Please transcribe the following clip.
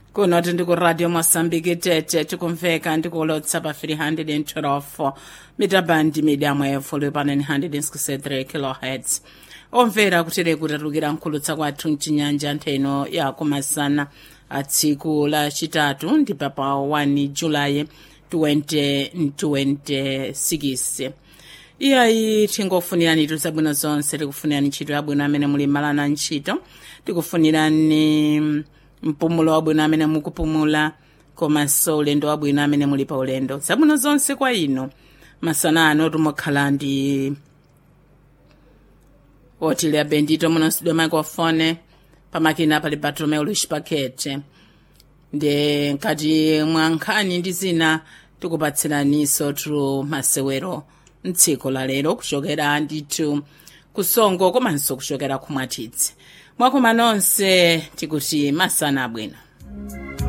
kuno tindi ku radio mosambiki tete tikumveka ndikulotsa pa 312 mitabandi medium wave pa 963 kilohertz omvera kutere kutatulukira nkhulutsa kwathu mchinyanja ntheno ya kumasana a tsiku la chitatu ndi papa 1 julayi 2026 iyayi tingofunirani itu zabwino zonse tikufunirani ntchito yabwino amene muli malana ntchito tikufunirani mpumulo wabwino amene mukupumula komanso ulendo wabwino amene muli pa ulendo zabwino zonse kwa inu masana ano tumokhala ndi otilia bendito munosidwa microphone pamakina pali bartolomeu luis pakete ndi nkati mwa nkhani ndi zina tikupatsiraniso tu masewero mtsiku la lero kuchokera ndithu kusongo komanso kuchokera kumwatidzi mwakoma nonse tikuti masana abwino